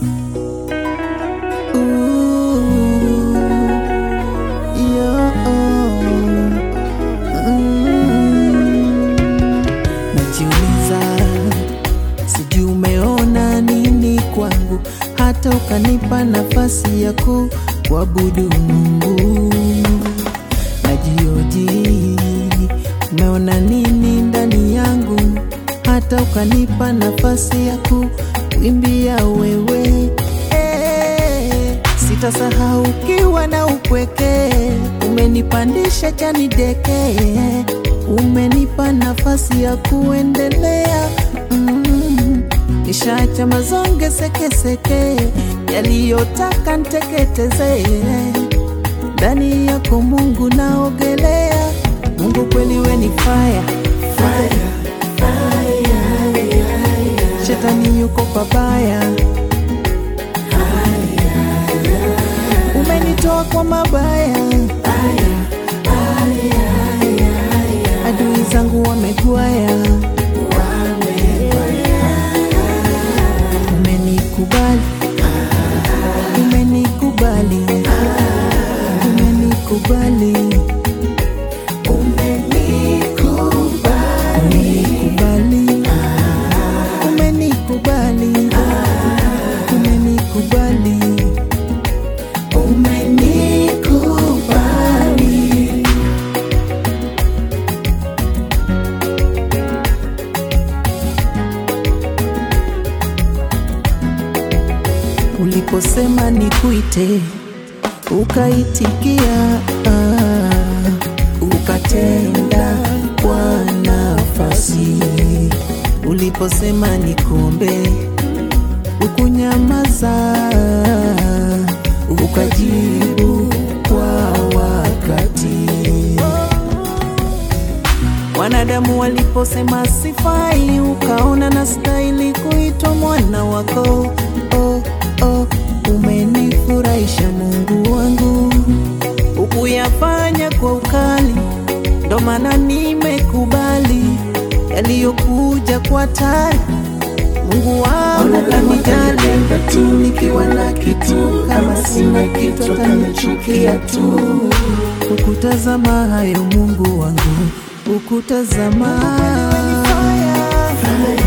Ooh, yeah, mm. Najiuliza, sijui umeona nini kwangu, hata ukanipa nafasi ya kuabudu Mungu. Najioji, umeona nini ndani yangu, hata ukanipa nafasi ya kuimbia wewe. Eh, Sitasahau ukiwa na upweke, umenipandisha chani deke, umenipa nafasi ya kuendelea mm. Nishaacha mazonge sekeseke yaliyotaka nteketeze ndani yako Mungu naogelea. Mungu kweli we ni fire, fire. Shetani yuko pabaya, umenitoa kwa mabaya, adui zangu wamegwaya, umenikubali, umenikubali, umenikubali, umenikubali, umenikubali, umenikubali, umenikubali. Uliposema nikuite, ukaitikia, ah, ukatenda kwa nafasi. Uliposema nikuombe, ukunyamaza, ukajibu kwa wakati. Wanadamu waliposema sifai, ukaona na stahili kuitwa mwana wako. Oh, oh, umenifurahisha Mungu wangu, ukuyafanya kwa ukali, ndo maana nimekubali yaliyokuja kwa tari. Mungu wangu kanijali tu, nikiwa na kitu, kama sina kitu atanichukia tu. Ukutazama hayo Mungu wangu, ukutazama